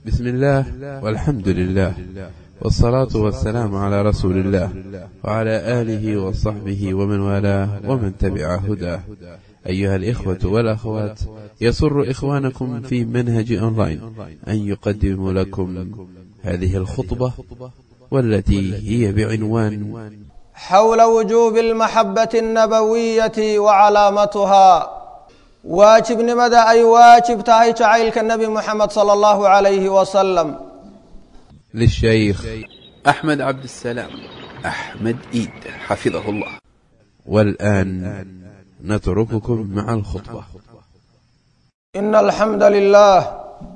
بسم الله والحمد لله والصلاة والسلام على رسول الله وعلى آله وصحبه ومن والاه ومن تبع هداه أيها الإخوة والأخوات يسر إخوانكم في منهج أونلاين أن يقدم لكم هذه الخطبة والتي هي بعنوان حول وجوب المحبة النبوية وعلامتها waajibnimada ay waajib tahay jacaylka nebi moxamed sala allahu calayhi wasalam للشيخ أحمد عبد السلام أحمد إيد حفظه الله والآن نترككم مع الخطبة إن الحمد لله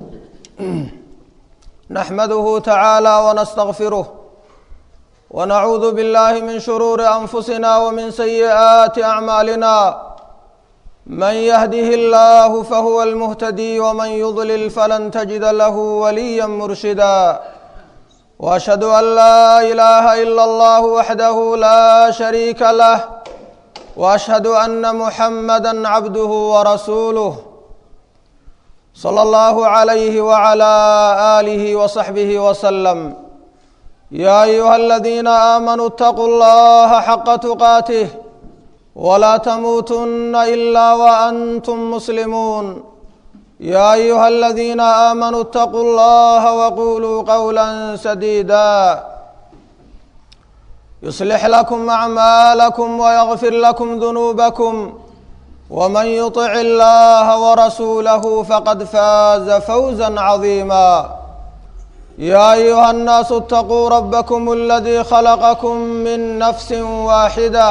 نحمده تعالى ونستغفره ونعوذ بالله من شرور أنفسنا ومن سيئات أعمالنا من يهده الله فهو المهتدي ومن يضلل فلن تجد له وليا مرشدا واشهد ان لا اله الا الله وحده لا شريك له واشهد ان محمدا عبده ورسوله صلى الله عليه وعلى اله وصحبه وسلم يا ايها الذين امنوا اتقوا الله حق تقاته ولا تموتن الا وانتم مسلمون يا ايها الذين امنوا اتقوا الله وقولوا قولا سديدا يصلح لكم اعمالكم ويغفر لكم ذنوبكم ومن يطع الله ورسوله فقد فاز فوزا عظيما يا ايها الناس اتقوا ربكم الذي خلقكم من نفس واحده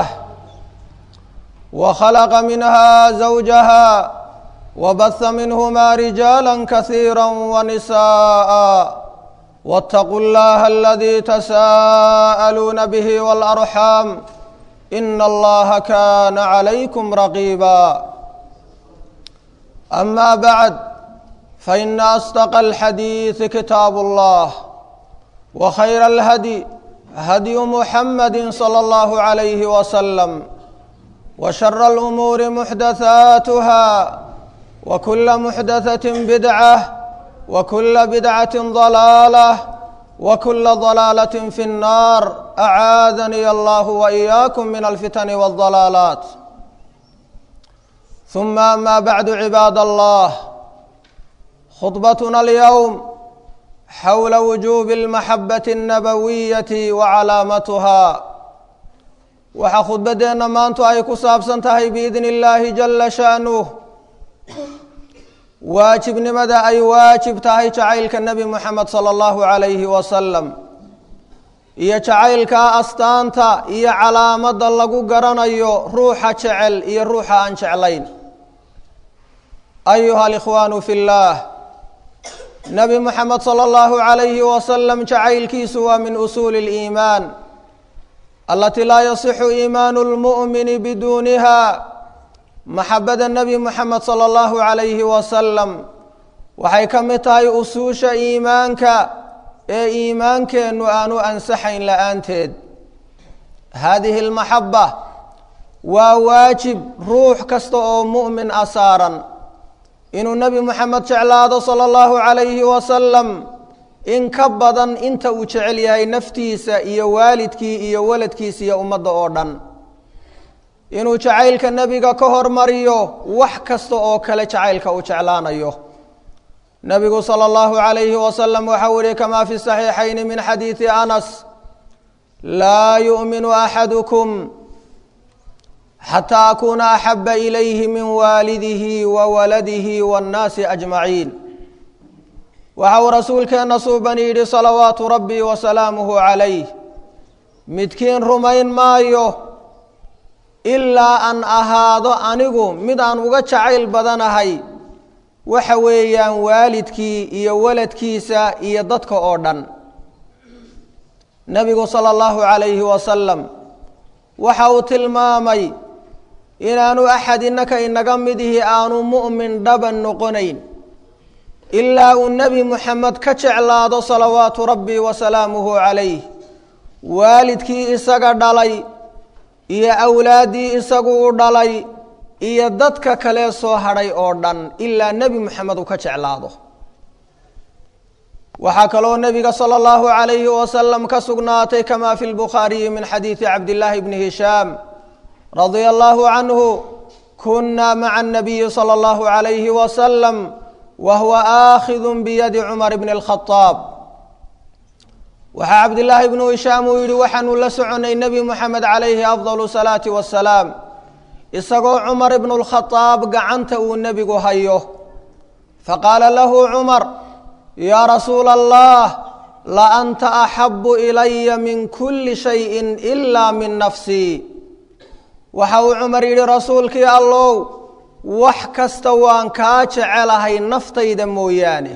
وخلق منها زوجها وبث منهما رجالا كثيرا ونساء واتقوا الله الذي تساءلون به والارحام ان الله كان عليكم رقيبا اما بعد فان اصدق الحديث كتاب الله وخير الهدي هدي محمد صلى الله عليه وسلم وشر الأمور محدثاتها وكل محدثة بدعة وكل بدعة ضلالة وكل ضلالة في النار أعاذني الله وإياكم من الفتن والضلالات ثم أما بعد عباد الله خطبتنا اليوم حول وجوب المحبة النبوية وعلامتها waxaa khudbaddeenna maantu ay ku saabsan tahay biidni illaahi jalla sha'nuh waajibnimada ay waajib tahay jacaylka nebi moxamed sala allahu calayhi wasalam iyo jacaylkaa astaanta iyo calaamadda lagu garanayo ruuxa jecel iyo ruuxa aan jeclayn ayuha alikhwaanu fi llaah nebi moxamed sala allahu calayhi wasalam jacaylkiisu waa min usuuli liimaan alati laa yasixu iimaanu lmu'mini biduuniha maxabada nebi moxamed sala allahu calayhi wasalam waxay ka mid tahay usuusha iimaanka ee iimaankeennu aanu ansaxayn la-aanteed haadihi almaxaba waa waajib ruux kasta oo mu'min a saaran inuu nebi moxamed jeclaado sala allahu calayhi wasalam in ka badan inta uu jecel yahay naftiisa iyo waalidkii iyo waladkiisa iyo ummadda oo dhan inuu jacaylka nebiga ka hormariyo wax kasta oo kale jacaylka uu jeclaanayo nebigu sala allahu calayhi wasalam waxau yihi kamaa fi saxiixayni min xadiidi anas laa yu'minu axadukum xataa akuuna axaba ilayhi min waalidihi wa waladihi waannaasi ajmaciin waxa uu rasuulkeenna suuban yidhi salawaatu rabbi wa salaamuhu calayh midkiin rumayn maayo ilaa aan ahaado anigu mid aan uga jacayl badanahay waxa weeyaan waalidkii iyo waladkiisa iyo dadka oo dhan nebigu sala allahu calayhi wasalam waxa uu tilmaamay inaanu axad innaka inaga midihi aanu mu'min dhaban noqonayn ilaa uu nebi moxamed ka jeclaado salawaatu rabbi wa salaamuhu calayh waalidkii isaga dhalay iyo awlaaddii isagu u dhalay iyo dadka kale soo hadhay oo dhan ilaa nebi moxamed uu ka jeclaado waxaa kaloo nebiga salى اllahu عalayhi wasalam ka sugnaatay kama fi lbukhaariyi min xadiidi cabdillaahi bni hishaam radia allahu canhu kuna maca الnabiyi salى اllahu عalayhi wasalam wa huwa aakhidu biyadi cumar bni اlkhadaab waxaa cabdillaahi bnu hishaam uu yihi waxaanu la soconay nebi moxamed calayhi afdal salaati wasalaam isagoo cumar ibnu lkhadaab gacanta uu nebigu hayo faqaala lahu cumar yaa rasuula allah la anta axabu ilaya min kuli shayin ilaa min nafsii waxa uu cumar yidhi rasuulkii allow wax kasta waan kaa jecelahay naftayda mooyaane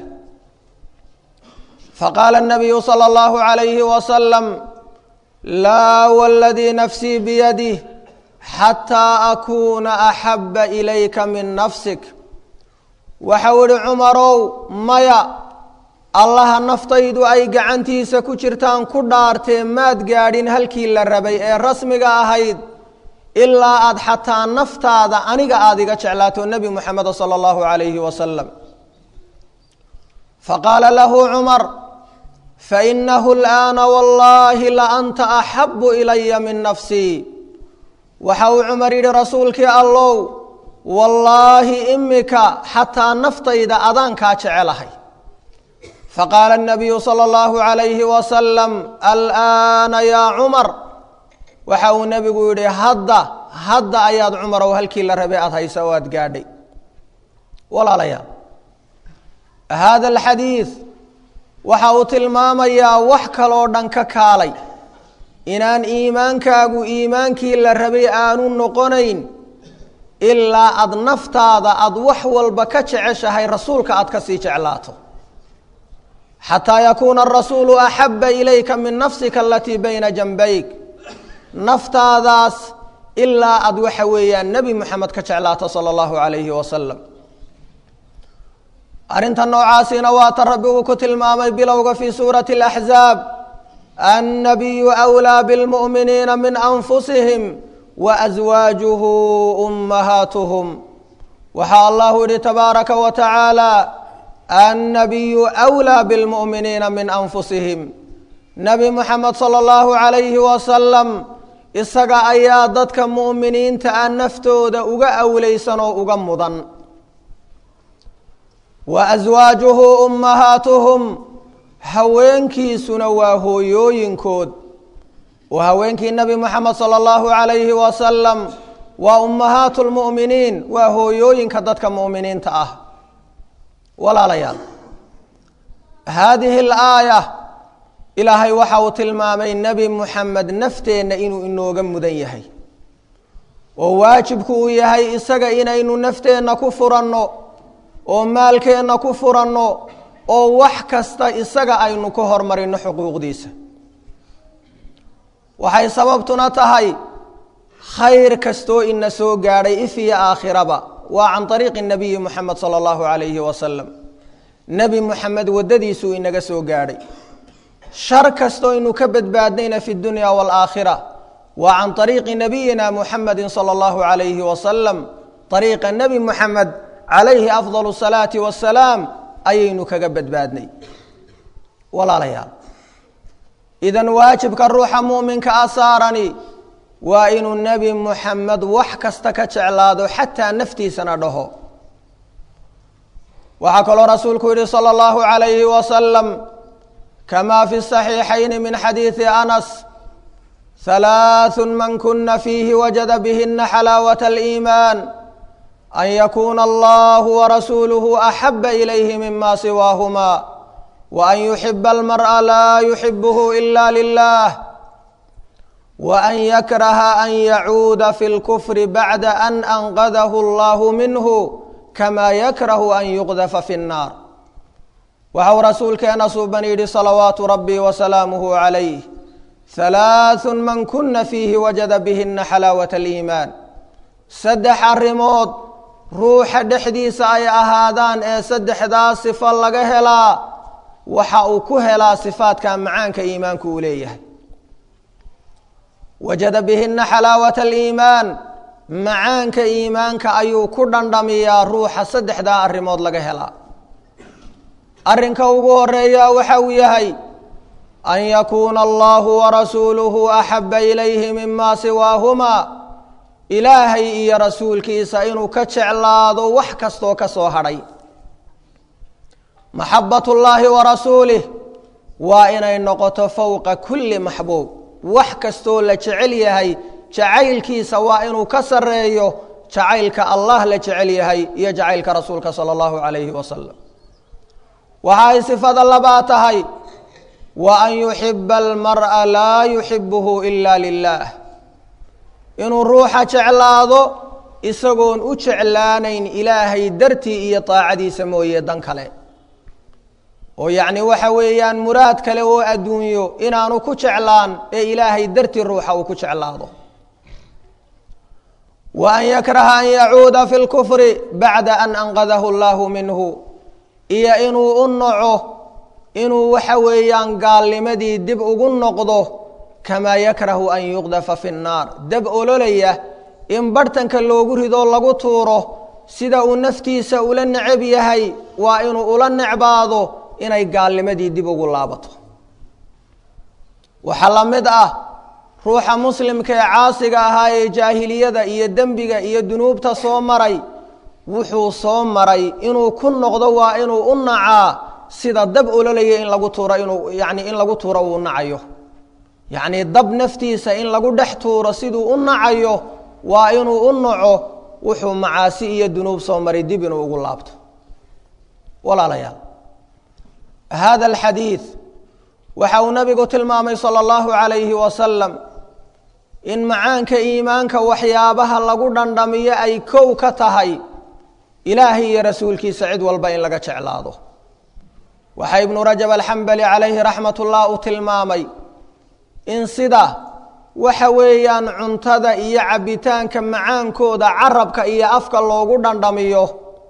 faqaala الnabiyu salى اllahu عalayhi wasalam laa wladii nafsii biyadih xataa akuuna axaba ilayka min nafsik waxau idhi cumarow maya allaha naftaydu ay gacantiisa ku jirtaan ku dhaartee maad gaadhin halkii la rabay ee rasmiga ahayd ilaa aad xataa naftaada aniga aada iga jeclaato nebi moxameda salى اllahu عalayhi wasalam faqaala lahu cumar fainahu اlآana wallahi laanta axabu ilaya min nafsii waxa uu cumar yidhi rasuulkii allow wallaahi imika xataa naftayda adaan kaa jecelahay faqaala الnabiyu salى اllahu عalayhi wasalam alآana yaa cumar waxa uu nebigu yidhi hadda hadda ayaad cumarow halkii la rabay aada haysa oo aad gaadhay walaalayaal hada alxadiid waxa uu tilmaamayaa wax kaloo dhan ka kaalay inaan iimaankaagu iimaankii la rabay aanu noqonayn ilaa aada naftaada aada wax walba ka jeceshahay rasuulka aad ka sii jeclaato xataa yakuuna arasuulu axaba ilayka min nafsika alatii bayna janbayk naftaadaas ilaa aada waxa weeyaan nebi moxamed ka jeclaato sala allahu calayhi wasalam arrinta noocaasina waa ta rabbi uu ku tilmaamay bilowga fii suurati alaxzaab annabiyu awlaa bilmu'miniina min anfusihim wa aswaajuhu ummahaatuhum waxaa allahu yihi tabaaraka wa tacaala annabiyu awlaa bilmu'miniina min anfusihim nebi moxamed sala allahu calayhi wasalam isaga ayaa dadka mu'miniinta ah naftooda uga awleysan oo uga mudan wa aswaajuhu ummahaatuhum haweenkiisuna waa hooyooyinkood oo haweenkii nebi moxamed sala allahu calayhi wasalam waa ummahaatu lmu'miniin waa hooyooyinka dadka mu'miniinta ah walaalayaal haadihi alaaya ilaahay waxa uu tilmaamay nebi moxamed nafteenna inuu inooga mudan yahay oo waajibku uu yahay isaga inaynu nafteenna ku furanno oo maalkeenna ku furanno oo wax kasta isaga aynu ka hormarino xuquuqdiisa waxay sababtuna tahay khayr kastoo ina soo gaadhay if iyo aakhiraba waa can ariiqi nabiyi moxamed sala allahu calayhi wasalam nebi moxamed waddadiisuu inaga soo gaadhay shar kastoo inu ka badbaadnayna fi dunya waalaakhira waa can ariiqi nabiyina muxamedi sala allahu calayhi wasalam ariiqa nebi moxamed calayhi afdal salaati wasalaam ayaynu kaga badbaadnay walaalayaal idan waajibka ruuxa mu'minka a saarani waa inuu nebi moxamed wax kasta ka jeclaado xataa naftiisana dhaho waxaa kaloo rasuulku yihi salى اllahu عalayhi wasalam kama fi صaxiixayn min xadiidi anas halaaثu man kuna fiihi wajada bihina xalaawaة اliimaan an yakuna allahu warasuuluhu axaba ilayhi mima siwaahuma waan yuxiba almar'a laa yuxibuhu ila lilah waan yakraha an yacuuda fi lkufri bacda an anqadahu allahu minhu kama yakrahu an yuqdafa fi nnaar waxau rasuulkeena suuban yidhi salawaatu rabbi wasalaamuhu calayh halaaثun man kuna fiihi wajada bihina xalaawat aliimaan saddex arrimood ruuxa dhexdiisa ay ahaadaan ee saddexdaas sifo laga helaa waxa uu ku helaa sifaadka macaanka iimaanku uu leeyahay wajada bihina xalaawata aliimaan macaanka iimaanka ayuu ku dhandhamiyaa ruuxa saddexdaa arrimood laga helaa arrinka ugu horeeya waxa uu yahay an yakuuna allahu warasuuluhu axaba ilayhi mima siwaahumaa ilaahay iyo rasuulkiisa inuu ka jeclaado wax kastoo ka soo hadhay maxabat ullaahi wa rasuulih waa inay noqoto fowqa kulli maxbuub wax kastoo la jecel yahay jacaylkiisa waa inuu ka sareeyo jacaylka allah la jecel yahay iyo jacaylka rasuulka sala allahu calayhi wasalam waxa ay sifada labaa tahay wa an yuxiba almar'a laa yuxibuhu ila lilah inuu ruuxa jeclaado isagoon u jeclaanayn ilaahay dartii iyo daacadiisa mooye dan kale oo yacni waxa weeyaan muraad kale oo adduunyo inaanu ku jeclaan ee ilaahay dartii ruuxa uu ku jeclaado wa an yakraha an yacuuda fi lkufri bacda an anqadahu allahu minhu iyo inuu u naco inuu waxa weeyaan gaalnimadii dib ugu noqdo kamaa yakrahu an yuqdafa fi nnaar dab ololaya in barhtanka loogu ridoo lagu tuuro sida uu naftiisa ula necab yahay waa inuu ula necbaado inay gaalnimadii dib ugu laabato waxaa la mid ah ruuxa muslimka ee caasiga ahaa ee jaahiliyada iyo dembiga iyo dunuubta soo maray wuxuu soo maray inuu ku noqdo waa inuu u nacaa sida dab ololaya in lagu tuuro inuu yani in lagu tuuro uu nacayo yacnii dab naftiisa in lagu dhex tuuro siduu u nacayo waa inuu u naco wuxuu macaasi iyo dunuub soo maray dib inuu ugu laabto walaalayaal hada alxadiid waxa uu nabigu tilmaamay sala allahu calayhi wasalam in macaanka iimaanka waxyaabaha lagu dhandhamiyo ay kow ka tahay ilaahay iyo rasuulkiisa cid walba in laga jeclaado waxaa ibnu rajab alxambali calayhi raxmat ullah uu tilmaamay in sida waxa weeyaan cuntada iyo cabbitaanka macaankooda carabka iyo afka loogu dhandhamiyo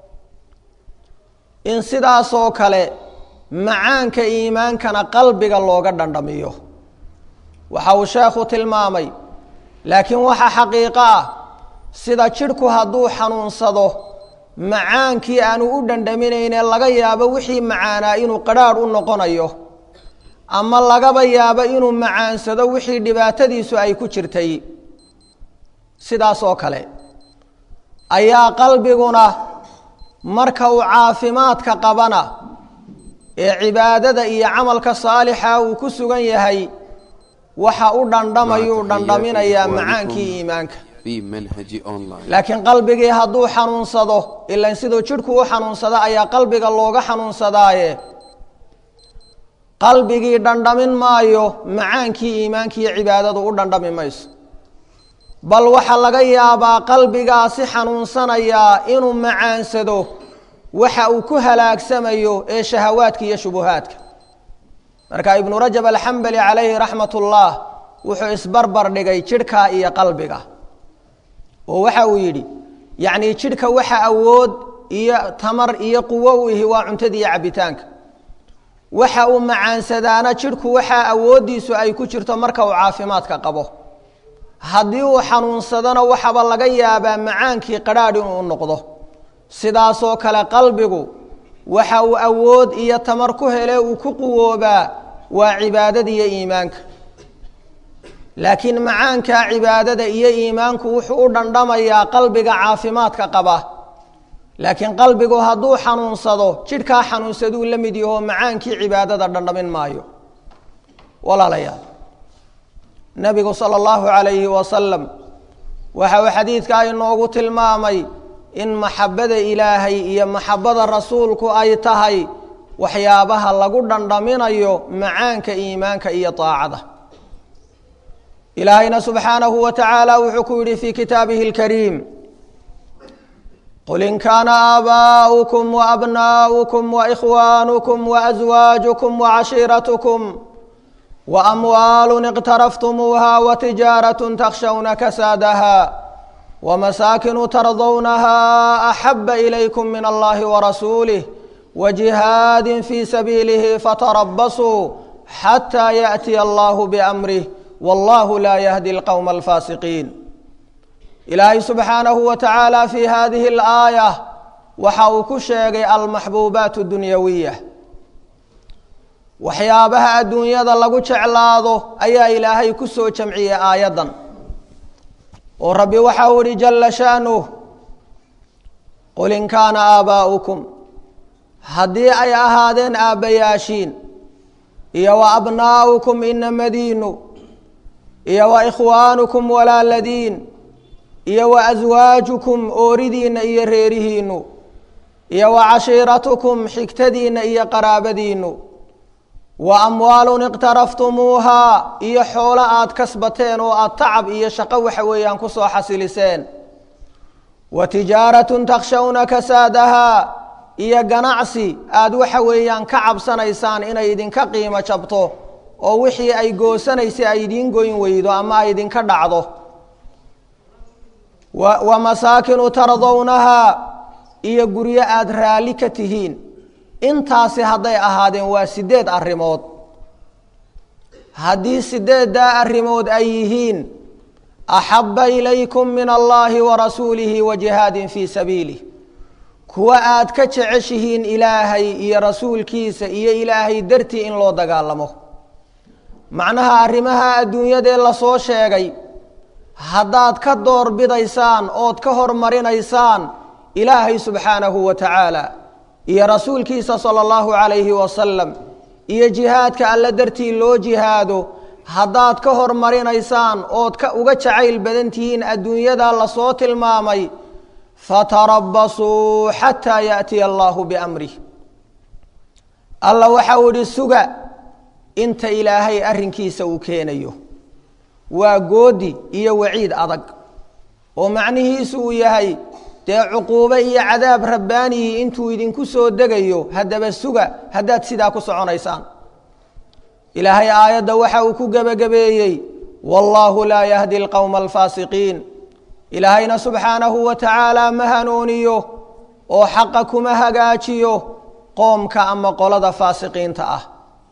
in sidaasoo kale macaanka iimaankana qalbiga looga dhandhamiyo waxa uu sheekhu tilmaamay laakiin waxa xaqiiqo ah sida jidhku hadduu xanuunsado macaankii aanu u dhandhaminaynee laga yaabo wixii macaanaa inuu qadrhaadh u noqonayo ama lagaba yaabo inuu macaansado wixii dhibaatadiisu ay ku jirtay sidaas oo kale ayaa qalbiguna marka uu caafimaadka qabana ee cibaadada iyo camalka saalixa uu ku sugan yahay waxa u dhandhamayuu dhandhaminayaa macaankii iimaanka في منهج أونلاين laakiin qalbigii hadduu xanuunsado ilan siduu jidhku u xanuunsada ayaa qalbiga looga xanuunsadaaye qalbigii dhandhamin maayo macaankii iimaankiiyo cibaadadu u dhandhami mayso bal waxaa laga yaabaa qalbigaasi xanuunsanayaa inuu macaansado waxa uu ku halaagsamayo ee shahawaadka iyo shubuhaadka marka ibnu rajab alxambali calayhi raxmat ullah wuxuu isbarbar dhigay jidhka iyo qalbiga oo waxa uu yidhi yacnii jidhka waxa awood iyo tamar iyo quwo u ihi waa cuntada iyo cabbitaanka waxa uu macaansadaana jidhku waxaa awooddiisu ay ku jirto marka uu caafimaadka qabo haddii uu xanuunsadona waxaba laga yaabaa macaankii qadhaadh inuu u noqdo sidaasoo kale qalbigu waxa uu awood iyo tamar ku hele uu ku quwoobaa waa cibaadada iyo iimaanka laakiin macaanka cibaadada iyo iimaanku wuxuu u dhandhamayaa qalbiga caafimaadka qaba laakiin qalbigu hadduu xanuunsado jidhkaa xanuunsaduu la mid yaho macaankii cibaadada dhandhamin maayo walaalayaal nabigu sala allahu calayhi wasalam waxa uu xadiidkaa inoogu tilmaamay in maxabada ilaahay iyo maxabada rasuulku ay tahay waxyaabaha lagu dhandhaminayo macaanka iimaanka iyo daacada ilaahayna subxaanahu wa tacaala wuxuu ku yidhi fii kitaabihi اlkariim qul in kaana aabaa'ukum waabnaa'ukum waikhwaanukum waaswaajukum wacashiiratukum waamwaalu iqtaraftumuuha watijaaraة takshawna kasaadaha wmasaakinu tardawnaha axaba ilaykum min allahi warasuulih wajihaadi fii sabiilihi fatarabasuu xataa yaأtiya allahu biamrih wallahu laa yahdi alqowma alfaasiqiin ilaahay subxaanahu wa tacaala fii hadihi alaaya waxa uu ku sheegay almaxbuubaat dunyawiya waxyaabaha adduunyada lagu jeclaado ayaa ilaahay ku soo jamciyey aayaddan oo rabbi waxau ihi jalla sha'nuh qul in kaana aabaa'ukum haddii ay ahaadeen aabbayaashiin iyo wa abnaa'ukum inamadiinu iyo wa ikhwaanukum walaaladiin iyo wa aswaajukum ooridiinna iyo reerihiinnu iyo wa cashiiratukum xigtadiinna iyo qaraabadiinnu wa amwaalun iqtaraftumuuhaa iyo xoolo aad kasbateen oo aad tacab iyo shaqo waxa weeyaan ku soo xasiliseen wa tijaaratun takshawna kasaadahaa iyo ganacsi aad waxa weeyaan ka cabsanaysaan inay idinka qiimo jabto oo wixii ay goosanaysay ay idiin goyn weydo ama ay idinka dhacdo wa masaakinu tardownahaa iyo guryo aada raalli ka tihiin intaasi hadday ahaadeen waa sideed arrimood haddii sideeddaa arrimood ay yihiin axabba ilaykum min allaahi wa rasuulihi wa jihaadin fii sabiilih kuwa aad ka jeceshihiin ilaahay iyo rasuulkiisa iyo ilaahay dartii in loo dagaalamo macnaha arrimaha adduunyadee lasoo sheegay haddaad ka doorbidaysaan ood ka hormarinaysaan ilaahay subxaanahu wa tacaala iyo rasuulkiisa sala allahu calayhi wasalam iyo jihaadka alle dartii loo jihaado haddaad ka hormarinaysaan ood ka uga jacayl badan tihiin adduunyadaa lasoo tilmaamay fatarabasuu xataa yaأtiya allahu biamrih alla waxau idhi suga inta ilaahay arrinkiisa uu keenayo waa goodi iyo waciid adag oo macnihiisu uu yahay dee cuquubo iyo cadaab rabbaanihii intuu idinku soo degayo haddaba suga haddaad sidaa ku soconaysaan ilaahay aayadda waxa uu ku gebagabeeyey wallaahu laa yahdi alqowma alfaasiqiin ilaahayna subxaanahu wa tacaala ma hanuuniyo oo xaqa kuma hagaajiyo qoomka ama qolada faasiqiinta ah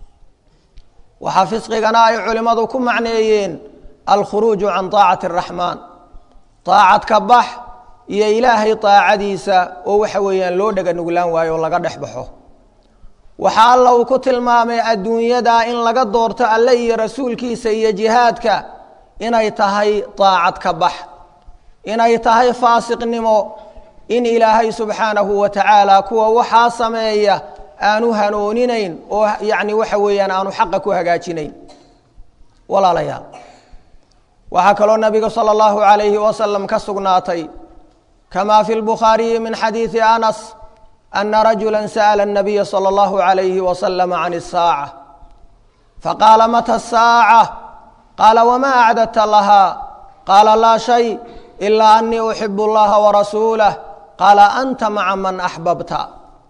waxaa fisqigana ay culimmadu ku macneeyeen alkhuruuju can taacati araxmaan taacad ka bax iyo ilaahay taacadiisa oo waxa weeyaan loo dhega nuglaan waayo oo laga dhex baxo waxaa alla uu ku tilmaamay adduunyadaa in laga doorto alle iyo rasuulkiisa iyo jihaadka inay tahay taacad ka bax inay tahay faasiqnimo in ilaahay subxaanahu wa tacaala kuwa waxaa sameeya aanu hanuuninayn oo yacni waxa weeyaan aanu xaqa ku hagaajinayn walaalayaal waxaa kaloo nabiga salى اllahu عalayhi wasalam ka sugnaatay kama fi lbukhaariyi min xadiidi anas ana rajula sa'la الnabiya salى اllahu عalayhi wasalam can الsaaca faqaala mata الsaaca qaala wma acdadta laha qaala laa shay ilaa anii uxib اllaha warasuulah qaala anta maca man axbabta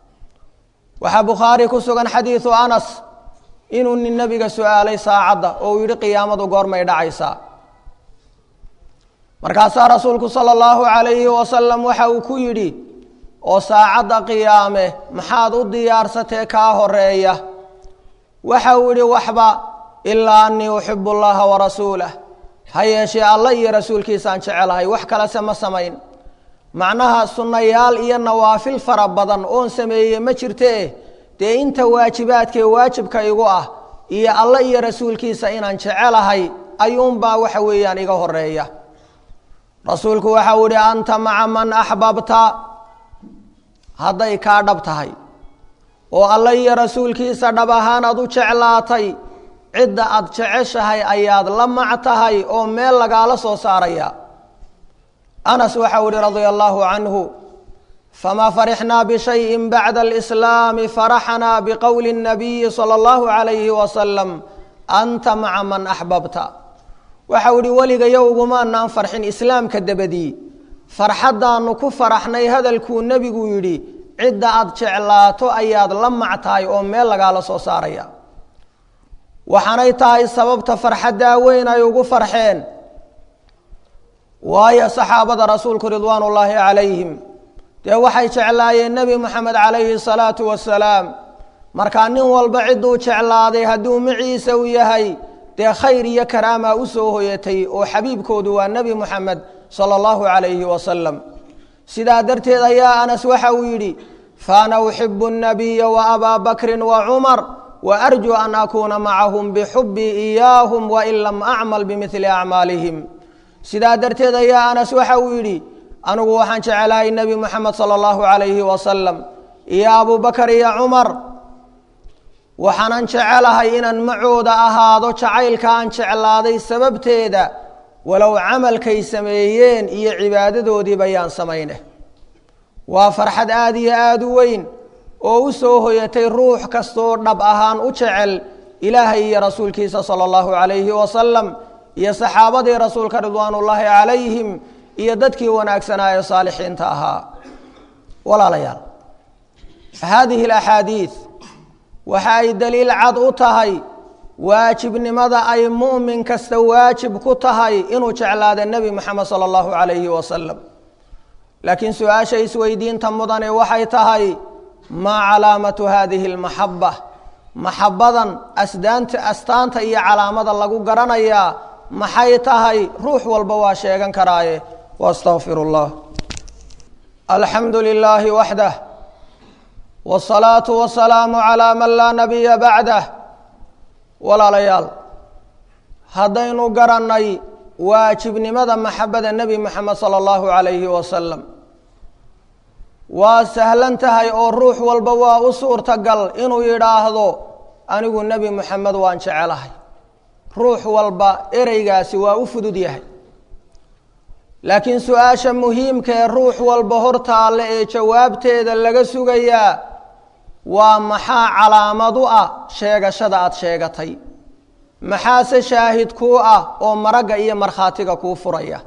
waxaa bukhaari ku sugan xadiidu anas inuu nin nebiga su-aalay saacadda oo uu yidhi qiyaamadu goormay dhacaysaa markaasaa rasuulku sala allahu calayhi wasalam waxa uu ku yidhi oo saacadda qiyaame maxaad u diyaarsatee kaa horeeya waxa uu yidhi waxba ilaa anii uxibu llaha warasuulah ha yeeshee alla iyo rasuulkiisaan jecelahay wax kalese ma samayn macnaha sunnayaal iyo nawaafil fara badan oon sameeye ma jirtee dee inta waajibaadkee waajibka igu ah iyo alla iyo rasuulkiisa inaan jecelahay ayuunbaa waxa weeyaan iga horeeya rasuulku waxau ihi anta maca man axbabta hadday kaa dhab tahay oo alla iyo rasuulkiisa dhab ahaan aad u jeclaatay cidda aad jeceshahay ayaad la mac tahay oo meel lagaala soo saaraya anas waxau ihi radia allahu canhu famaa farixnaa bishayin bacda alislaami faraxnaa biqowli اnabiyi salى اllahu calayhi wasalam anta maca man axbabta waxau ihi weligayo ugumaanaan farxin islaamka dabadii farxaddaanu ku faraxnay hadalkuu nebigu yidhi cidda aad jeclaato ayaad la mac tahay oo meel lagaala soo saaraya waxaanay tahay sababta farxaddaa weyn ay ugu farxeen waayo saxaabada rasuulku ridwaan ullaahi calayhim dee waxay jeclaayeen nebi moxamed calayhi salaatu wasalaam markaa nin walba cidduu jeclaaday hadduu maciisa u yahay dee khayr iyo karaamaa u soo hoyatay oo xabiibkoodu waa nebi moxamed sala allahu calayhi wasalam sidaa darteed ayaa anas waxa uu yidhi faana uxibu الnabiya wa abaa bakrin wa cumar wa arjuu an akuuna macahum bixubbii iyaahum wain lam acmal bimidli acmaalihim sidaa darteed ayaa anas waxa uu yidhi anigu waxaan jecelahay nebi moxamed sala allahu calayhi wasalam iyo abubakar iyo cumar waxaanan jecelahay inaan macooda ahaado jacaylka aan jeclaaday sababteeda walow camalkay sameeyeen iyo cibaadadoodiiba yaan samayne waa farxad aada iyo aada u weyn oo u soo hoyatay ruux kastoo dhab ahaan u jecel ilaahay iyo rasuulkiisa sala allahu calayhi wasalam iyo saxaabadii rasuulka ridwaanullaahi calayhim iyo dadkii wanaagsanaa ee saalixiinta ahaa walaalayaal haadihi alaxaadiid waxa ay daliil cad u tahay waajibnimada ay mu'min kasta waajib ku tahay inuu jeclaado nebi moxamed sala allahu calayhi wasalam laakiin su-aasha isweydiinta mudane waxay tahay maa calaamatu hadihi almaxaba maxabadan asdaanta astaanta iyo calaamada lagu garanayaa maxay tahay ruux walba waa sheegan karaaye waastaqfiru llah alxamdu lilaahi waxdah wsalaatu wasalaamu calaa man laa nabiya bacdah walaalayaal haddaynu garannay waajibnimada maxabada nebi moxamed sala allahu calayhi wasalam waa sahlan tahay oo ruux walba waa u suurtagal inuu yidhaahdo anigu nebi moxamed waan jecelahay ruux walba ereygaasi waa u fudud yahay laakiin su-aasha muhiimka ee ruux walba hortaalle ee jawaabteeda laga sugayaa waa maxaa calaamad u ah sheegashada aada sheegatay maxaase shaahid kuu ah oo maragga iyo markhaatiga kuu furaya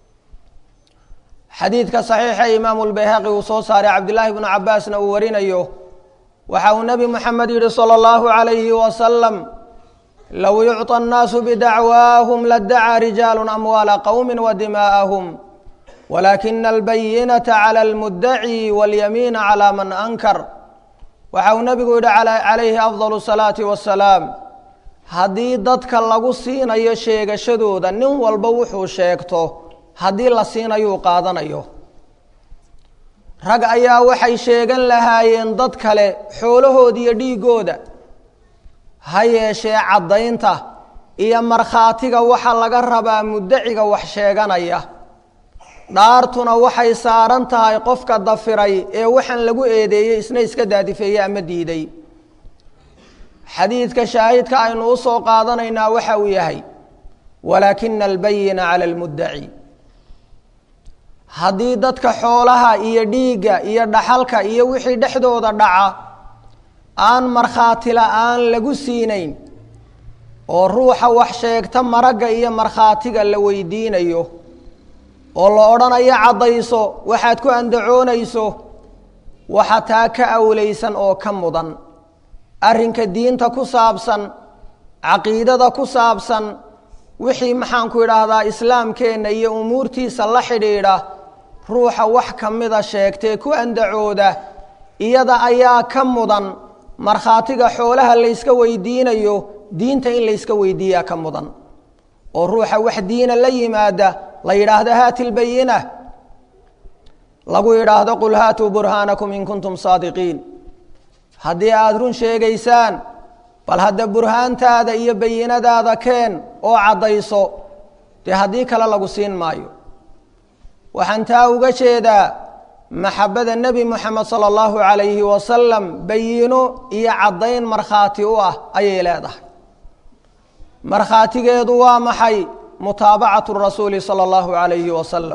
xadiidka saxiixa imaamu lbayhaqi uu soo saaray cabdillaahi bnu cabaasna uu warinayo waxa uu nebi moxamed yidhi sala allahu calayhi wasalam low yucطى الnaasu bidacwaahum ladacaa rijaalu amwaala qowmi wadimaa'ahum walaakina albayinata calى اlmudaci waاlyamiina calى man ankar waxa uu nebigu yidhi calayhi afضal الsalaati wasalaam haddii dadka lagu siinayo sheegashadooda nin walba wuxuu sheegto haddii la siinayuu qaadanayo rag ayaa waxay sheegan lahaayeen dad kale xoolahooda iyo dhiigooda ha yeeshee caddaynta iyo markhaatiga waxaa laga rabaa muddaciga wax sheeganaya dhaartuna waxay saaran tahay qofka dafiray ee waxaan lagu eedeeyey isna iska daadifeeyey ama diiday xadiidka shaahidka aynu u soo qaadanaynaa waxa uu yahay walaakina albayina cala almuddaci haddii dadka xoolaha iyo dhiigga iyo dhaxalka iyo wixii dhexdooda dhaca aan markhaati la-aan lagu siinayn oo ruuxa wax sheegta maragga iyo markhaatiga la weydiinayo oo la odhanayo caddayso waxaad ku andacoonayso waxa taa ka awlaysan oo ka mudan arrinka diinta ku saabsan caqiidada ku saabsan wixii maxaanku idhaahdaa islaamkeenna iyo umuurtiisa la xidhiidha ruuxa wax ka mida sheegtee ku andacooda iyada ayaa ka mudan markhaatiga xoolaha layska weydiinayo diinta in layska weydiiyaa ka mudan oo ruuxa wax diina la yimaada la yidhaahdo haati lbayina lagu yidhaahdo qul haatuu burhaanakum in kuntum saadiqiin haddii aada run sheegaysaan bal hadda burhaantaada iyo bayinadaada keen oo caddayso dee haddii kale lagu siin maayo waxaan taa uga jeedaa maxabada nebi moxamed sala allahu calayhi wasalam bayino iyo caddayn markhaati u ah ayay leedahay markhaatigeedu waa maxay mutaabacatu rasuuli sala allahu calayhi wasalam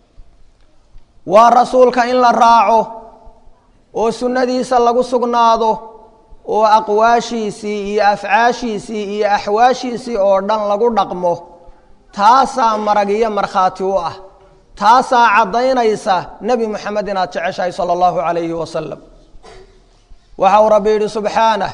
waa rasuulka in la raaco oo sunnadiisa lagu sugnaado oo aqwaashiisii iyo afcaashiisii iyo axwaashiisii oo dhan lagu dhaqmo taasaa marag iyo markhaati u ah taasaa caddaynaysa nebi moxamed inaad jeceshahay sala allahu calayhi wasalam waxa uu rabbi yidhi subxaanah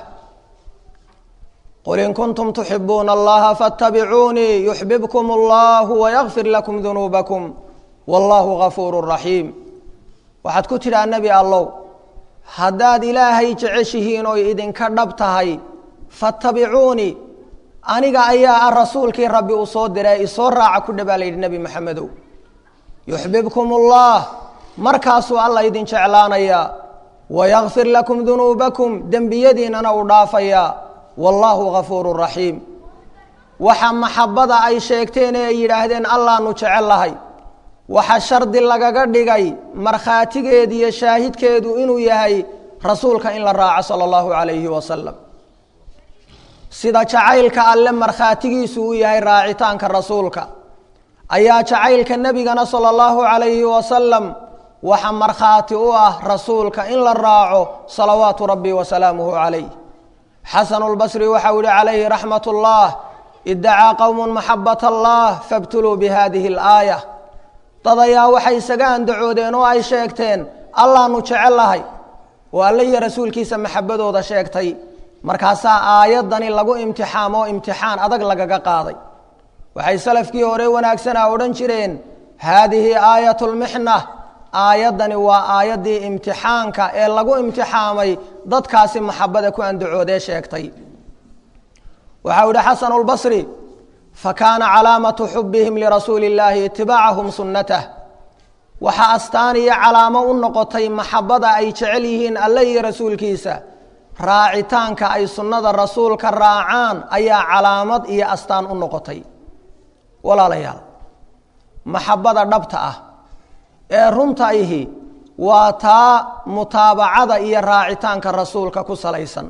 qul in kuntum tuxibuuna allaha faاtabicuunii yuxbibkum allahu wayakfir lakum dunuubakum wallahu gafuuru raxiim waxaad ku tidhaa nebi allow haddaad ilaahay jeceshihiin oy idinka dhab tahay fattabicuunii aniga ayaa ah rasuulkii rabbi uu soo diray isoo raaca ku dhabaa la yidhi nebi moxamedow yuxbibkum ullah markaasuu alla idin jeclaanayaa wayakfir lakum dunuubakum dembiyadiinana uu dhaafayaa wallaahu gafuuru raxiim waxa maxabbada ay sheegteen ee ay yidhaahdeen allaanu jecel lahay waxa shardi lagaga dhigay markhaatigeedu iyo shaahidkeedu inuu yahay rasuulka in la raaco sala allahu calayhi wasalam sida jacaylka alle markhaatigiisu uu yahay raacitaanka rasuulka ayaa jacaylka nebigana sala allahu calayhi wasalam waxa markhaati u ah rasuulka in la raaco salawaatu rabbi wasalaamuhu calayh xasanu lbasri waxau yihi calayhi raxmat ullah idacaa qowmun maxabat allah fabtuluu bihadihi alaaya dad ayaa waxay isaga andacoodeen oo ay sheegteen allaanu jecel lahay oo alle iyo rasuulkiisa maxabadooda sheegtay markaasaa aayaddani lagu imtixaamo imtixaan adag lagaga qaaday waxay salafkii hore wanaagsanaa odhan jireen haadihi aayat lmixna aayaddani waa aayaddii imtixaanka ee lagu imtixaamay dadkaasi maxabada ku andacoodee sheegtay waxau ihi xasanu lbasri fakaana calaamatu xubihim lirasuuli illaahi itibaacahum sunnatah waxaa astaan iyo calaamo u noqotay maxabada ay jecel yihiin alle iyo rasuulkiisa raacitaanka ay sunnada rasuulka raacaan ayaa calaamad iyo astaan u noqotay walaalayaal maxabada dhabta ah ee runta ihi waa taa mutaabacada iyo raacitaanka rasuulka ku salaysan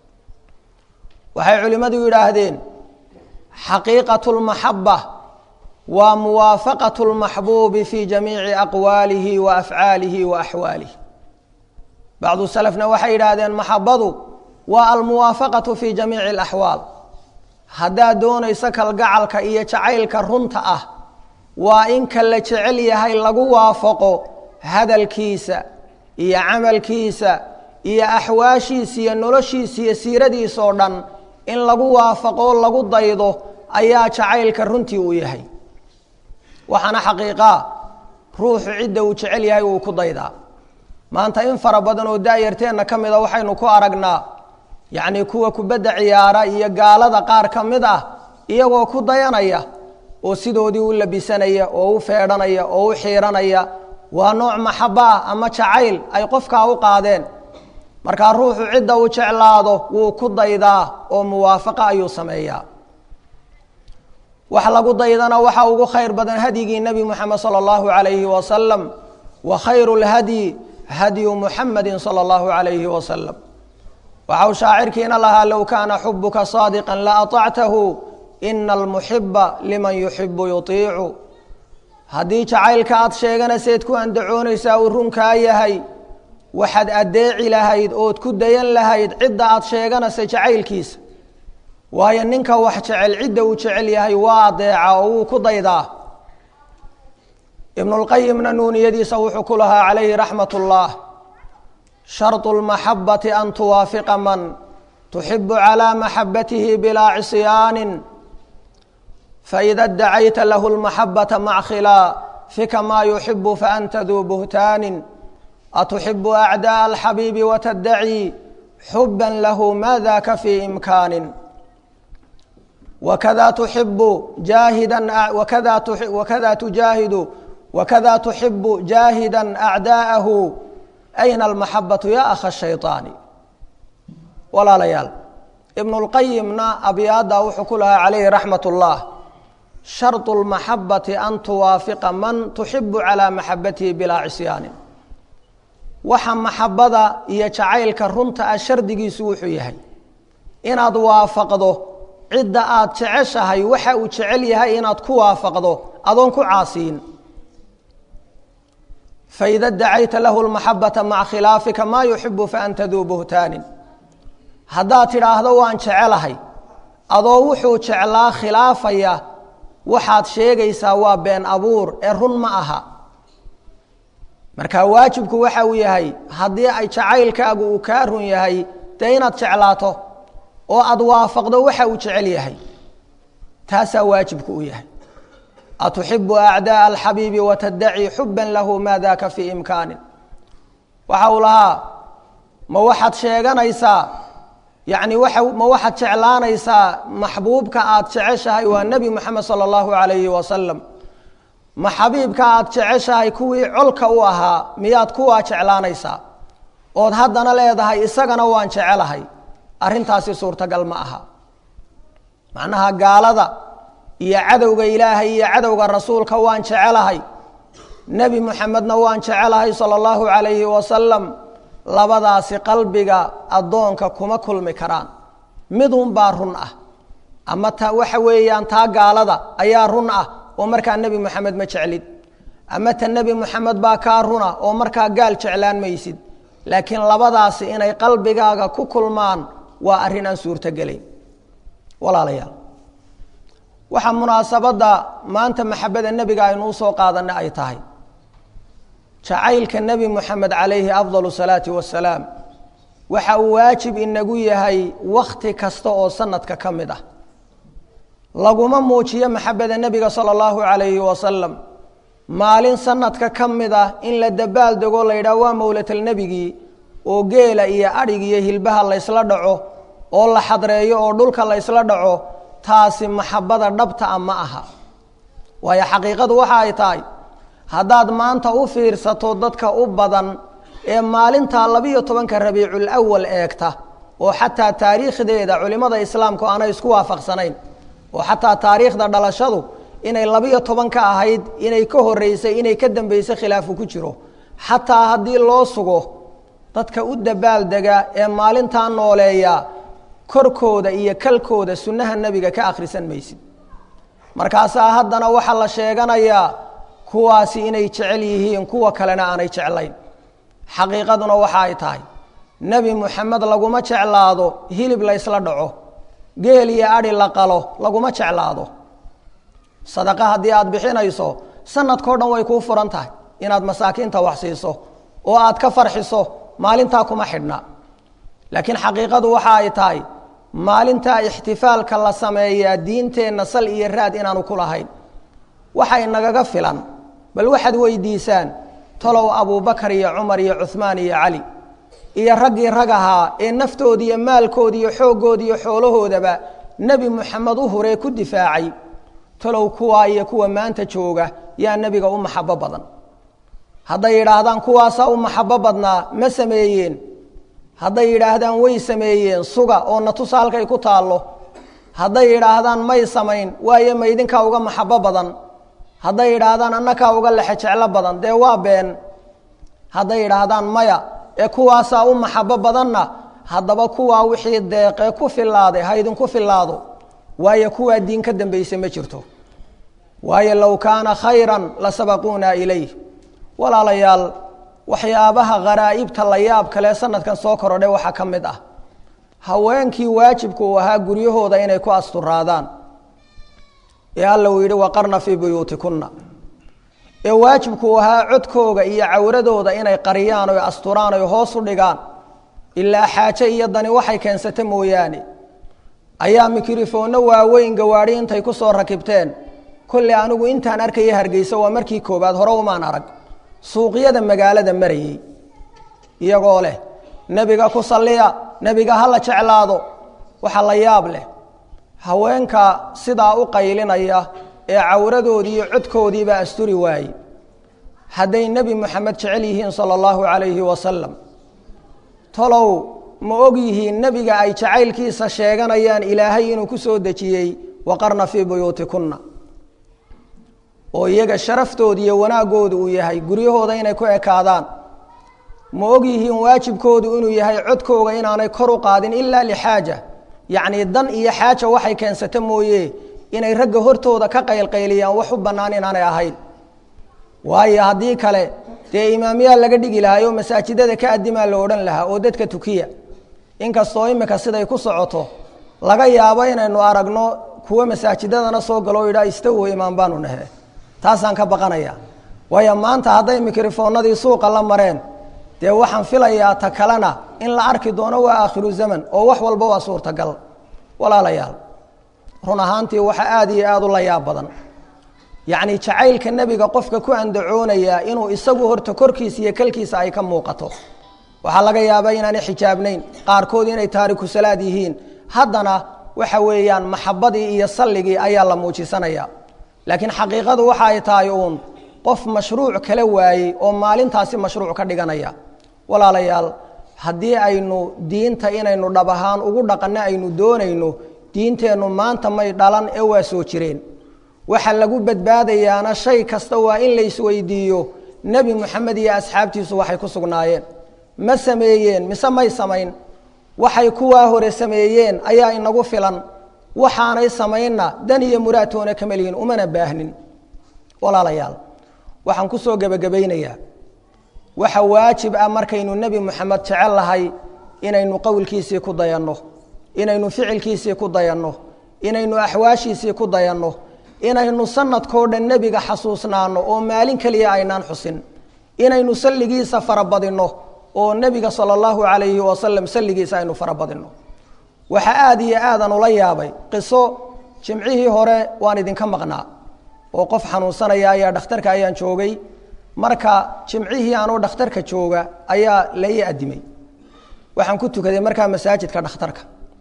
waxay culimmadu yidhaahdeen xaqiiqatu lmaxaba waa muwaafaqatu lmaxbuubi fii jamiici aqwaalihi wa afcaalihi wa axwaalihi bacdu salafna waxay yidhaahdeen maxabadu waa almuwaafaqatu fii jamiici alaxwaal haddaad doonayso kalgacalka iyo jacaylka runta ah waa in ka la jecel yahay lagu waafaqo hadalkiisa iyo camalkiisa iyo axwaashiisa iyo noloshiisa iyo siiradiisa oo dhan in lagu waafaqo lagu daydo ayaa jacaylka runtii uu yahay waxaana xaqiiqaa ruuxu cidda uu jecel yahay uu ku daydaa maanta in fara badan oo daayarteenna ka mida waxaynu ku aragnaa yacnii kuwa kubadda ciyaara iyo gaalada qaar ka mid ah iyagoo ku dayanaya oo sidoodii u labisanaya oo u feedhanaya oo u xiiranaya waa nooc maxabo ah ama jacayl ay qofkaa u qaadeen markaa ruuxu cidda uu jeclaado wuu ku daydaa oo muwaafaqo ayuu sameeyaa wax lagu daydana waxa ugu khayr badan hadyigii nebi moxamed sala allahu calayhi wasalam wa khayru lhadyi hadyu muxamedi sala allahu calayhi wasalam waxau shaacirkiina lahaa low kaana xubuka saadiqan la aطactahu ina almuxiba liman yuxibu yuiicu haddii jacaylka aad sheeganayseed ku andacoonaysaa uu runkaa yahay waxaad addeeci lahayd ood ku dayan lahayd cidda aad sheeganaysa jacaylkiisa waayo ninka wax jecel cidda uu jecel yahay waa adeeca oo wuu ku daydaa ibnulqayimna nuuniyadiisa wuxuu ku lahaa calayhi raxmat ullah sharطu lmaxabati an tuwaafiqa man tuxibu calaa maxabatihi bilaa cisyaanin faida dacayta lahu lmaxabata mac khilaafika maa yuxibu faanta duu buhtaanin atuxibu acdaءa alxabiibi watadacii xuba lahu ma daka fii imkaanin wakada tuxibu jaahida wakada wakada tujaahidu wakada tuxibu jaahida acdaa'ahu ayna almaxabatu ya akha shayطaani walaalayaal ibnulqayimna abyaadda wuxuu ku lahaa calayhi raxmat ullah sharطu lmaxabati an tuwaafiqa man tuxibu calaa maxabatihi bilaa cisyaanin waxa maxabada iyo jacaylka runta ah shardigiisu wuxuu yahay inaad waafaqdo cidda aad jeceshahay waxa uu jecel yahay inaad ku waafaqdo adoon ku caasiyin faida dacayta lahu lmaxabata maca khilaafika maa yuxibu faanta duu buhtaanin haddaad tidhaahdo waan jecelahay adoo wuxuu jeclaa khilaafaya waxaad sheegaysaa waa been abuur ee run ma aha marka waajibku waxa uu yahay haddii ay jacaylkaagu uu kaa run yahay dee inaad jeclaato oo aada waafaqdo waxa uu jecel yahay taasaa waajibku u yahay atuxibu acdaءa alxabiibi watadacii xuba lahu ma daka fii imkaanin waxa uu lahaa ma waxaad sheeganaysaa yani waa ma waxaad jeclaanaysaa maxbuubka aad jeceshahay waa nebi moxamed salى اllahu alayhi wasalam ma xabiibka aad jeceshahay kuwii colka u ahaa miyaad kuwaa jeclaanaysaa ood haddana leedahay isagana waan jecelahay arrintaasi suurtagal ma aha macnaha gaalada iyo cadowga ilaahay iyo cadowga rasuulka waan jecelahay nebi muxamedna waan jecelahay sala allahu calayhi wasalam labadaasi qalbiga addoonka kuma kulmi karaan midunbaa run ah ama ta waxa weeyaan taa gaalada ayaa run ah oo markaa nebi moxamed ma jeclid ama ta nebi moxamed baa kaa runa oo markaa gaal jeclaan maysid laakiin labadaasi inay qalbigaaga ku kulmaan waa arrin aan suurtogelayn walaalayaal waxaa munaasabadda maanta maxabada nebiga aynu usoo qaadanay ay tahay jacaylka nebi moxamed calayhi afdalu salaati wasalaam waxa uu waajib inagu yahay wakhti kasta oo sanadka ka mid ah laguma muujiyo maxabada nebiga sala allahu calayhi wasalam maalin sanadka ka mid ah in la dabaal dego la yidhaah waa mowlatalnebigii oo geela iyo adhig iyo hilbaha laysla dhaco oo la xadreeyo oo dhulka laysla dhaco taasi maxabada dhabta a ma aha waayo xaqiiqadu waxa ay tahay haddaad maanta u fiirsato dadka u badan ee maalintaa labiyo tobanka rabiicul awal eegta oo xataa taariikhdeeda culimmada islaamku aanay isku waafaqsanayn oo xataa taariikhda dhalashadu inay labiyo toban ka ahayd inay ka horeysay inay ka dambeysay khilaafu ku jiro xataa haddii loo sugo dadka u dabaaldega ee maalintaa nooleeya korkooda iyo kalkooda sunnaha nebiga ka akhrisan maysid markaasaa haddana waxaa la sheeganayaa kuwaasi inay jecel yihiin kuwa kalena aanay jeclayn xaqiiqaduna waxa ay tahay nebi moxamed laguma jeclaado hilib laysla dhaco geel iyo adhi la qalo laguma jeclaado sadaqa haddii aada bixinayso sanadkao dhan way kuu furan tahay inaad masaakiinta wax siiso oo aad ka farxiso maalintaa kuma xidhna laakiin xaqiiqadu waxa ay tahay maalintaa ixtifaalka la sameeyaa diinteenna sal iyo raad inaanu ku lahayn waxay nagaga filan bal waxaad weydiisaan talow abuubakar iyo cumar iyo cuhmaan iyo cali iyo raggii rag ahaa ee naftoodi iyo maalkoodi iyo xooggoodi iyo xoolahoodaba nebi moxamed u huree ku difaacay talow kuwaa iyo kuwa maanta jooga yaa nebiga u maxabo badan hadday yidhaahdaan kuwaasaa u maxabo badnaa ma sameeyeen hadday yidhaahdaan way sameeyeen suga oo natusa halkay ku taallo hadday yidhaahdaan may samayn waayo ma idinkaa uga maxabo badan hadday yidhaahdaan annakaa uga lexe jeclo badan dee waa been hadday yidhaahdaan maya ee kuwaasaa u maxabo badanna haddaba kuwaa wixii deeqee ku filaaday ha idinku filaado waayo kuwaa diin ka dambaysa ma jirto waayo low kaana khayran la sabaquuna ilayh walaalayaal waxyaabaha kharaa'ibta la yaab kale sanadkan soo korodhay waxaa ka mid ah haweenkii waajibku uu ahaa guryahooda inay ku asturaadaan ee alla uu yidhi waqarna fii buyuutikunna ee waajibku uu ahaa codkooga iyo cawradooda inay qariyaan oy asturaan oy hoos u dhigaan ilaa xaaje iyo dani waxay keensata mooyaane ayaa mikrofoonno waaweyn gawaadhi intay ku soo rakibteen kolley anigu intaan arkaya hargeysa waa markii koowaad hore umaan arag suuqyada magaalada marayey iyagoo leh nebiga ku salliya nebiga ha la jeclaado waxaa la yaab leh haweenka sidaa u qaylinaya ee cawradoodii iyo codkoodiibaa asturi waaye hadday nebi moxamed jecel yihiin sala allahu calayhi wasalam tolow ma og yihiin nebiga ay jacaylkiisa sheeganayaan ilaahay inuu ku soo dejiyey waqarna fii buyuutikunna oo iyaga sharaftooda iyo wanaaggooda uu yahay guryahooda inay ku ekaadaan ma og yihiin waajibkoodu inuu yahay codkooga inaanay kor u qaadin ilaa lixaaja yacnii dan iyo xaaja waxay keensata mooye inay ragga hortooda ka qaylqayliyaan wax u bannaan inaanay ahayn waayo haddii kale dee imaamyaa laga dhigi lahaa oo masaajidada ka adimaa la odhan lahaa oo dadka tukiya inkastoo imika siday ku socoto laga yaabo inaynu aragno kuwo masaajidadana soo galo o yidhaa istawo imaam baanu nahe taasaan ka baqanaya waayo maanta hadday mikrofoonadii suuqa la mareen dee waxaan filayaa ta kalena in la arki doono waa aakhiru zaman oo wax walba waa suurtagal walaalayaal run ahaantii waxa aada iyo aada u la yaab badan yacni jacaylka nebiga qofka ku andacoonaya inuu isagu horta korkiisa iyo kalkiisa ay ka muuqato waxaa laga yaabaa inaanay xijaabnayn qaarkood inay taariku salaad yihiin haddana waxa weeyaan maxabadii iyo salligii ayaa la muujisanaya laakiin xaqiiqadu waxa ay tahay uun qof mashruuc kala waayey oo maalintaasi mashruuc ka dhiganaya walaalayaal haddii aynu diinta inaynu dhab ahaan ugu dhaqanno aynu doonayno diinteennu maanta may dhalan ee waa soo jireen waxa lagu badbaadayaana shay kasta waa in la isweydiiyo nebi moxamed iyo asxaabtiisu waxay ku sugnaayeen ma sameeyeen mise may samayn waxay kuwaa hore sameeyeen ayaa inagu filan waxaanay samaynna dan iyo muraadtoona kama lihin umana baahnin walaalayaal waxaan ku soo gebagabaynayaa waxa waajib ah markaynu nebi moxamed jecel lahay inaynu qowlkiisii ku dayanno inaynu ficilkiisii ku dayanno inaynu axwaashiisii ku dayanno inaynu sanadkoo dhan nebiga xasuusnaano oo maalin keliya aynaan xusin inaynu salligiisa farabadinno oo nebiga sala allahu calayhi wasalam salligiisa aynu farabadinno waxaa aada iyo aadan ula yaabay qiso jimcihii hore waan idinka maqnaa oo qof xanuunsanaya ayaa dhakhtarka ayaan joogay marka jimcihii anoo dhakhtarka jooga ayaa la ii adimay waxaan ku tukaday markaa masaajidka dhakhtarka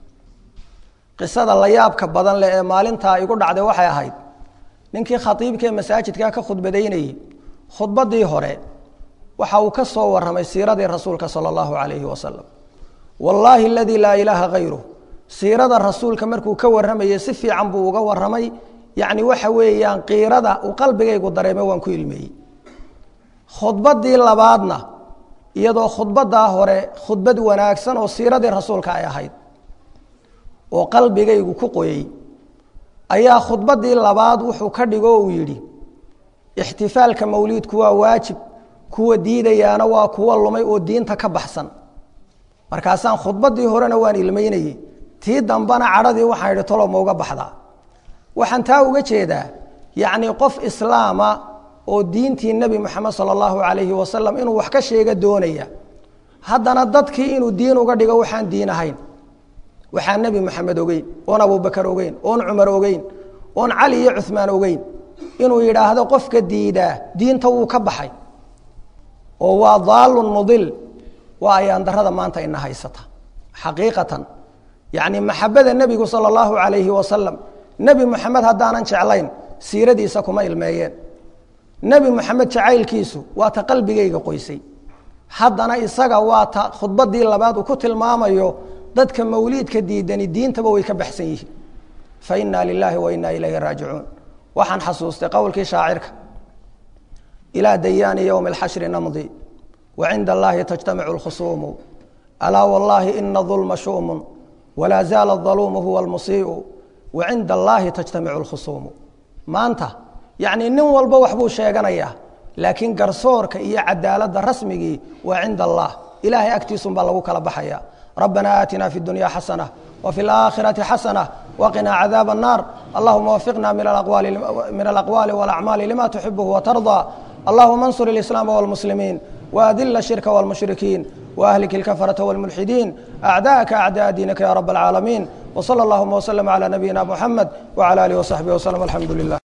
qisada la yaabka badan leh ee maalintaa igu dhacday waxay ahayd ninkii khatiibkaee masaajidka ka khudbadaynayey khudbaddii hore waxa uu ka soo warramay siiradii rasuulka sala allahu calayhi wasalam wallaahi aladii laa ilaaha hayruh siirada rasuulka markuu ka warramayey si fiican buu uga warramay yacni waxa weeyaan qiirada uu qalbigaygu dareemay waan ku ilmeeyey khudbaddii labaadna iyadoo khudbaddaa hore khudbad wanaagsan oo siiradii rasuulka ay ahayd oo qalbigaygu ku qoyey ayaa khudbaddii labaad wuxuu ka dhigo uu yidhi ixtifaalka mawliidku waa waajib kuwa diidayaana waa kuwa lumay oo diinta ka baxsan markaasaan khudbaddii horena waan ilmaynayey tii dambena cadhadii waxaan idhi tolo ma uga baxdaa waxaan taa uga jeedaa yacnii qof islaama oo diintii nebi moxamed sala allahu calayhi wasalam inuu wax ka sheega doonaya haddana dadkii inuu diin uga dhigo waxaan diin ahayn waxaan nebi moxamed ogeyn oon abubakar ogeyn oon cumar ogeyn oon cali iyo cuhmaan ogeyn inuu yidhaahdo qofka diidaa diinta wuu ka baxay oo waa daalun mudil waa ayaan darada maanta ina haysata xaqiiqatan yacni maxabada nebigu sala allahu calayhi wasalam nebi moxamed haddaanan jeclayn siiradiisa kuma ilmeeyeen nebi moxamed jacaylkiisu waa ta qalbigayga qoysay haddana isaga waa ta khudbaddii labaad uu ku tilmaamayo dadka mawliidka diidani diintaba way ka baxsan yihiin fa inaa lilaahi wa inaa ilayhi raajicuun waxaan xasuustay qowlkii shaacirka ilaa dayaani ywmi اlxashri namdi wacinda allahi tajtamicu اlkhusuumu alaa wallahi ina dulma shu'mu walaa zaala اdaluumu huwa اlmusii'u wacinda allahi tajtamicu اlkhusuumu maanta yacni nin walba waxbuu sheeganayaa laakiin garsoorka iyo cadaaladda rasmigii waa cinda allah ilahay agtiisun baa lagu kala baxaya ربنا آتنا في الدنيا حسنة وفي الآخرة حسنة وقنا عذاب النار اللهم وفقنا من الأقوال, من الأقوال والأعمال لما تحبه وترضى اللهم انصر الإسلام والمسلمين وأذل الشرك والمشركين وأهلك الكفرة والملحدين أعداءك أعداء دينك يا رب العالمين وصلى اللهم وسلم على نبينا محمد وعلى آله وصحبه وسلم الحمد لله